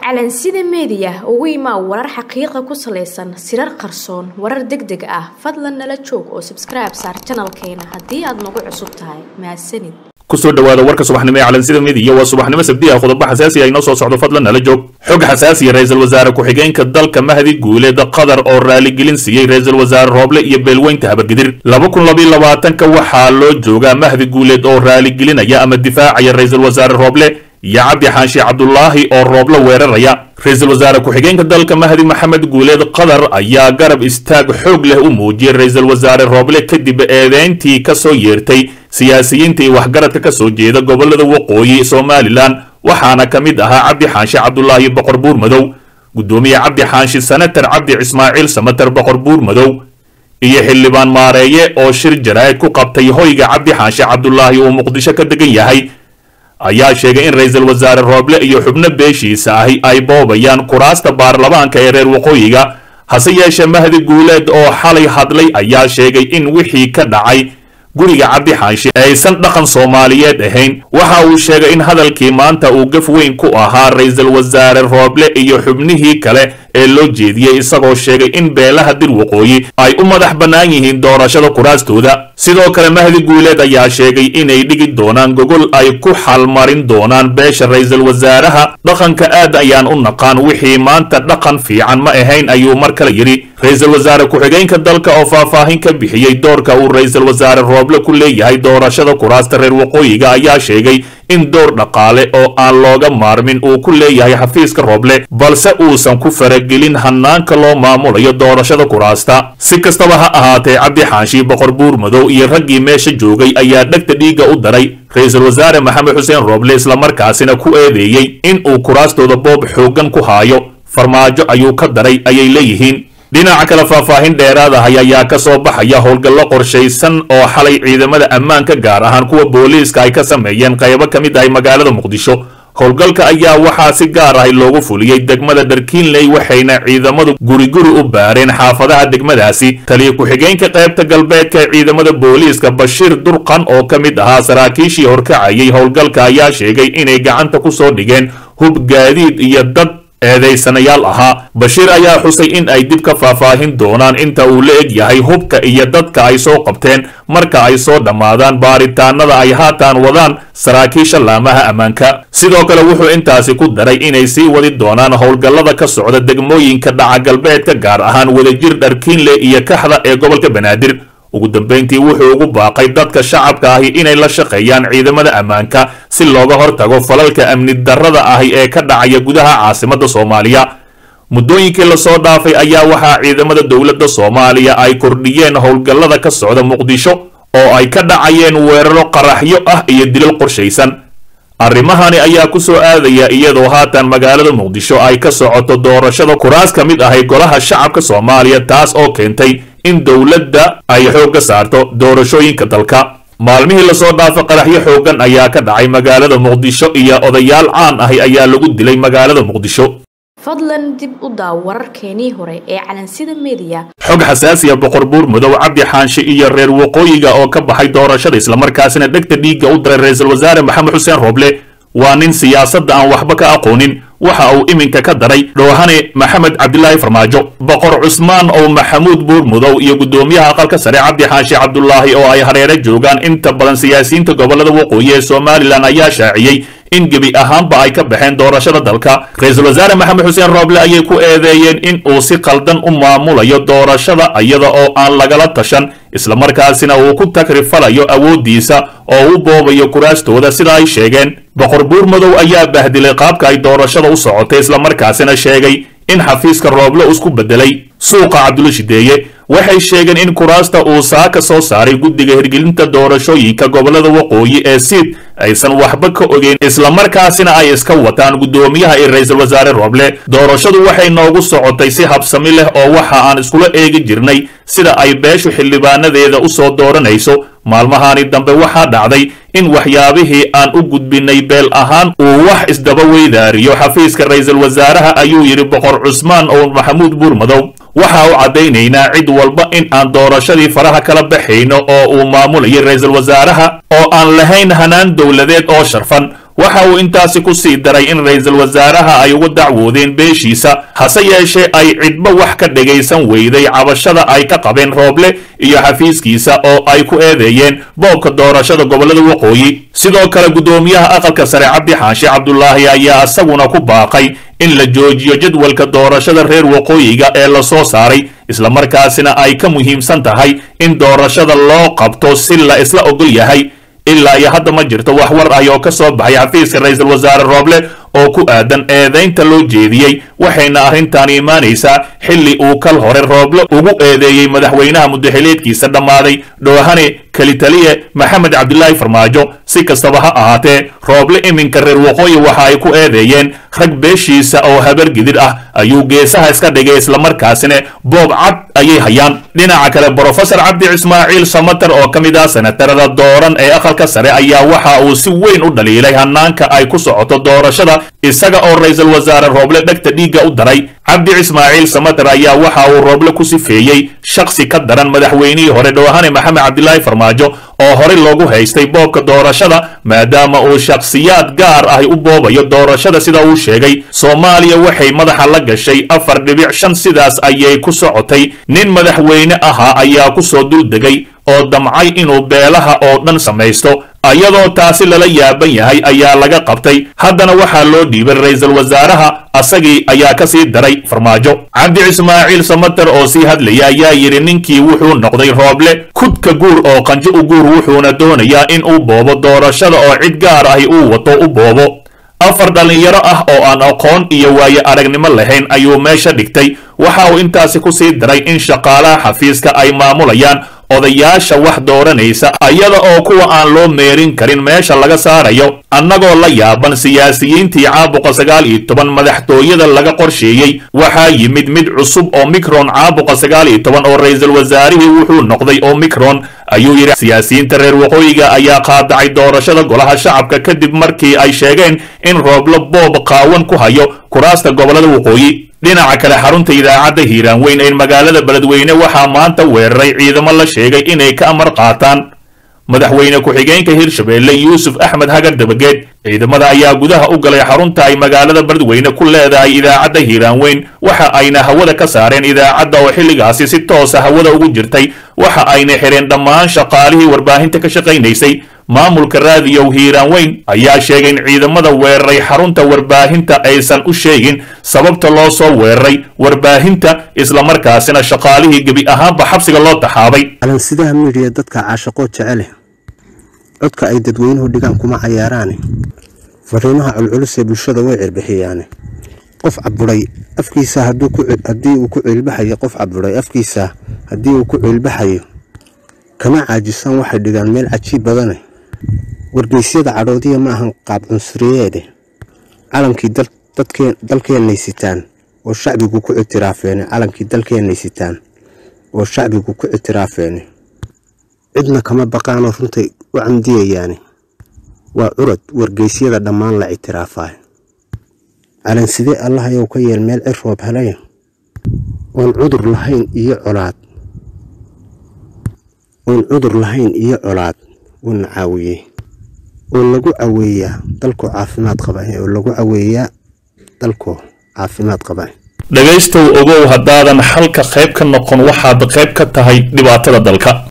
calansida meediya ugu imaa warar xaqiiqa ku salaysan sirar qarsoon warar deg deg ah fadlan nala joog oo sabskribe saar janalkeena haddii aad nagu cusub tahay mahadsanid kusoo dhawaada warka subaxnimo ee calansida midiya waa subaxnimo sabdi ah qodobo xasaasi ah inoo soo socdo fadlan nala joog xog xasaasiya ra-iisul wasaare ku-xigeenka dalka mahdi guuleed qatar oo raaligelin siiyey ra-iisul wasaare rooble iyo beelweynta habargidir laba kun labayo labaatanka waxaa loo joogaa mahdi guuleed oo raaligelinaya ama difaacaya ra-iisul wasaare rooble iyo cabdi xaashi cabdulaahi oo rooblo weeraraya ra-iisul wasaare ku-xigeenka dalka mahdi maxamed guuleed qatar ayaa garab istaag xoog leh u muujiyey ra-iisul wasaare rooble kadib eedeyntii ka soo yeertay siyaasiyiinta iyo waxgaradka ka soo jeeda gobolada waqooyi somalilan waxaana ka mid ahaa cabdi xaashi cabdulaahi boqor buur madow guddoomiye cabdi xaashi senatar cabdi ismaaciil samatar boqor buur madow iyo xildhibaan maareeye oo shir jaraa'id ku qabtay hoyga cabdi xaashi cabdulaahi uu muqdisho ka degan yahay ayaa sheegay in ra-iisul wasaare rooble iyo xubno beeshiisa ahi ay boobayaan kuraasta baarlamaanka ee reer waqooyiga hase yeeshee mahdi guuleed oo xalay hadlay ayaa sheegay in wixii ka dhacay guriga cabdi xaashi aysan dhaqan soomaaliyeed ahayn waxa uu sheegay in hadalkii maanta uu gaf weyn ku ahaa ra-iisul wasaare rooble iyo xubnihii kale ee loo jeediyey isagoo sheegay in beelaha dir waqooyi ay u madax bannaan yihiin doorashada kuraastooda sidoo kale mahdi guuleed ayaa sheegay inay dhigi doonaan gogol ay ku xalmarin doonaan beesha ra-iisul wasaaraha dhaqanka aad ayaan u naqaan wixii maanta dhaqan fiican ma ahayn ayuu mar kale yidhi ra-iisul wasaare ku-xigeenka dalka oo faahfaahin ka bixiyey doorka uu ra-iisul wasaare rooble ku leeyahay doorashada kuraasta reer waqooyiga ayaa sheegay in door dhaqaale oo aan looga maarmin uu ku leeyahay xafiiska rooble balse uusan ku faragelin hanaanka loo maamulayo doorashada kuraasta si kastaba ha ahaatee cabdi xaashi boqor buur madow iyo raggii meesha joogay ayaa dhegta dhiigga u daray ra-iisul wasaare maxamed xuseen rooble islamarkaasina ku eedeeyey in uu kuraastooda boob xooggan ku haayo farmaajo ayuu ka daray ayay leeyihiin dhinaca kale faahfaahin dheeraad ahay ayaa ka soo baxaya howlgallo qorshaysan oo xalay ciidamada ammaanka gaar ahaan kuwa booliiska ay ka sameeyeen qaybo ka mid ahay magaalada muqdisho howlgalka ayaa waxaa si gaar ahay loogu fuliyey degmada dharkiinley waxayna ciidamadu guriguri u baareen xaafadaha degmadaasi taliya ku-xigeenka qaybta galbeedka ee ciidamada booliiska bashiir durqan oo ka mid ahaa saraakiishii horkacayay howlgalka ayaa sheegay inay gacanta ku soo dhigeen hub gaadiid iyo dad eedaysanayaal ahaa bashiir ayaa xusay in ay dib ka faahfaahin doonaan inta uu la eg yahay hubka iyo dadka ay soo qabteen marka ay soo dhammaadaan baaritaanada ay haatan wadaan saraakiisha laamaha ammaanka sidoo kale wuxuu intaasi ku daray inay sii wadi doonaan howlgallada ka socda degmooyinka dhaca galbeedka gaar ahaan wadajir dharkiinle iyo kaxda ee gobolka banaadir ugu dambayntii wuxuu ugu baaqay dadka shacabka ahi inay la shaqeeyaan ciidamada ammaanka si looga hortago falalka amni darrada ahi ee ka dhacaya gudaha caasimadda soomaaliya muddooyinkii lasoo dhaafay ayaa waxaa ciidamada dowladda soomaaliya ay kordhiyeen howlgallada ka socda muqdisho oo ay ka dhacayeen weeraro qaraxyo ah iyo dilal qorshaysan arrimahani ayaa ku soo aadaya iyadoo haatan magaalada muqdisho ay ka socoto doorashada kuraas ka mid ahay golaha shacabka soomaaliya taas oo keentay in dowladda ay xoogga saarto doorashooyinka dalka maalmihii lasoo dhaafo qaraxyo xooggan ayaa ka dhacay magaalada muqdisho iyo odayaal caan ahi ayaa lagu dilay magaalada muqdisho fadlan dib u daaw wararkeenii hore ee calansida meediya xog xasaasiya boqor buur madow cabdi xaanshe iyo reer waqooyiga oo ka baxay doorashada islamarkaasina dhegta dhiigga u diray ra-iisul wasaare maxamed xuseen rooble waa nin siyaasadda aan waxba ka aqoonin waxa uu iminka ka daray dhoohane maxamed cabdilaahi farmaajo boqor cusmaan oo maxamuud buur mudow iyo guddoomiyaha aqalka sare cabdi xaashi cabdulaahi oo ay hareere joogaan inta badan siyaasiyiinta gobolada waqooyi ee somalilan ayaa shaaciyey in gebi ahaanba ay ka baxeen doorashada dalka ra-iisul wasaare maxamed xuseen rooble ayay ku eedeeyeen in uu si qaldan u maamulayo doorashada iyada oo aan lagala tashan islamarkaasina uu ku takrifalayo awooddiisa oo u boobayo kuraastooda sida ay sheegeen boqor buur madow ayaa bahdilay qaabka ay doorashada u socotay islamarkaasina sheegay in xafiiska rooble isku bedelay suuqa cabdulla shideeye waxay sheegeen in kuraasta uu saaka soo saaray guddiga hirgelinta doorashooyinka gobolada waqooyi ee siid aysan waxba ka ogeyn islamarkaasina ay iska wataan guddoomiyaha iyo ra-iisul wasaare rooble doorashadu waxay noogu socotay si habsami leh oo waxa aan iskula eegi jirnay sida ay beeshu xildhibaanadeeda u soo dooranayso maalmahani dambe waxaa dhacday in waxyaabihii aan u gudbinay beel ahaan uu wax isdaba weydaariyo xafiiska ra-iisul wasaaraha ayuu yidhi boqor cusmaan oo maxamuud buur madow waxa u caddaynaynaa cid walba in aan doorashadii faraha kala baxayno oo uu maamulayay ra-iisul wasaaraha oo aan lahayn hanaan dowladeed oo sharfan waxa uu intaasi ku sii daray in ra'iisul wasaaraha ay ugu dacwoodeen beeshiisa hase yeeshee ay cidba wax ka dhagaysan weyday cabashada ay ka qabeen rooble iyo xafiiskiisa oo ay ku eedeeyeen boobka doorashada gobollada waqooyi sidoo kale guddoomiyaha aqalka sare cabdi xaashi cabdulaahi ayaa isaguna ku baaqay in la joojiyo jadwalka doorashada reer waqooyiga ee la soo saaray islamarkaasina ay ka muhiimsan tahay in doorashada loo qabto si la isla ogol yahay ilaa iyo hadda ma jirto wax war ah oo ka soo baxay xafiiska ra'iisul wasaare rooble oo ku aadan eedaynta loo jeediyey waxayna arrintan imaanaysaa xilli uu kal hore rooble ugu eedeeyey madaxweynaha mudaxileedkiisa dhammaaday dhoohane kelitaliye maxamed cabdilaahi farmaajo si kastaba ha ahaatee rooble iminka reer waqooyi waxa ay ku eedeeyeen rag beeshiisa oo habargidid ah ayuu geesaha iska dhigay islamarkaasina boob cad ayay hayaan dhinaca kale brofesor cabdi ismaaciil samater oo ka mid ah senatarada dooran ee aqalka sare ayaa waxa uu si weyn u dhaliilay hanaanka ay ku socoto doorashada isaga oo ra'iisul wasaare rooble dhegta dhiigga u daray cabdi ismaaciil samater ayaa waxa uu rooble ku sifeeyey shaksi ka daran madaxweynihii hore dhoohane maxamed cabdilaahi farmaajo oo horey loogu haystay boobka doorashada maadaama uu shakhsiyaad gaar ah u boobayo doorashada sida uu sheegay soomaaliya waxay madaxa la gashay afar dhibic shan sidaas ayay ku socotay nin madaxweyne ahaa ayaa ku soo duldegay oo damcay inuu beelaha oo dhan samaysto iyadoo taasi lala yaaban yahay ayaa laga qabtay haddana waxaa loo dhiibay ra'iisul wasaaraha asagii ayaa ka sii daray farmaajo cabdi ismaaciil samater oo sii hadlaya ayaa yidhi ninkii wuxuu noqday rooble kudka guur oo qanjo u guur wuxuuna doonayaa in uu boobo doorashada oo cid gaar ahi uu wato u boobo afar dhallinyaro ah oo aan aqoon iyo waaye aragnimo lahayn ayuu meesha dhigtay waxa uu intaasi ku sii daray in shaqaalaha xafiiska ay maamulayaan odayaasha wax dooranaysa iyada oo kuwa aan loo meerin karin meesha laga saarayo annagoo la yaaban siyaasiyiintii caabuqa sagaal iyo toban madaxtooyada laga qorsheeyey waxaa yimid mid cusub oo micron caabuqa sagaal iyo toban oo ra'iisul wasaarihii wuxuu noqday oo micron ayuu yidhi siyaasiyiinta reer waqooyiga ayaa qaadacay doorashada golaha shacabka kadib markii ay sheegeen in rooblo boob qaawan ku hayo kuraasta gobollada waqooyi dhinaca kale xarunta idaacadda hiiraan weyn ee magaalada beledweyne waxaa maanta weeraray ciidamo la sheegay inay ka amar qaataan madaxweyne ku-xigeenka hirshabeelle yuusuf axmed hagar dabageed ciidamada ayaa gudaha u galay xarunta ay magaalada beledweyne ku leedahay idaacadda hiiraan weyn waxa ayna hawada ka saareen idaacadda oo xilligaasi si toosa hawada ugu jirtay waxa ayna xidheen dhammaan shaqaalihii warbaahinta ka shaqaynaysay maamulka raadiyow hiiraan weyn ayaa sheegay in ciidamada weeraray xarunta warbaahinta aysan u sheegin sababta loo soo weeraray warbaahinta islamarkaasina shaqaalihii gebi ahaanba xabsiga loo taxaabay calansidaha miidhiya dadka caashaqoo jecele codka ay dadweynuhu dhigaan kuma cayaaraane fariimaha culculus ee bulshada way cirbixiyaane qof caburay afkiisa haddii uu ku ciilbaxayo qof caburay afkiisa haddii uu ku ciilbaxayo kama caajisaan waxay dhigaan meel cajiib badane wargeysyada cadhoodiya ma ahan qaab cunsuriyeede calankii dalkeennay sitaan oo shacbigu ku ictiraafeene calankii dalkeennay sitaan oo shacbigu ku ictiraafeene cidna kama baqaanoo runtay u camdiyayaane waa curad wargeysyada dhammaan la ictiraafaay calansidee allahayow ka yeel meel cir roob helaya oon cudur lahayn iyo colaad oon cudur lahayn iyo colaad uuna caawiyey oo lagu caweeyaa dalkoo caafimaad qaba oo lagu caweeyaa dalkoo caafimaad qaba dhegaystow ogow haddaadan xalka qayb ka noqon waxaad qayb ka tahay dhibaatada dalka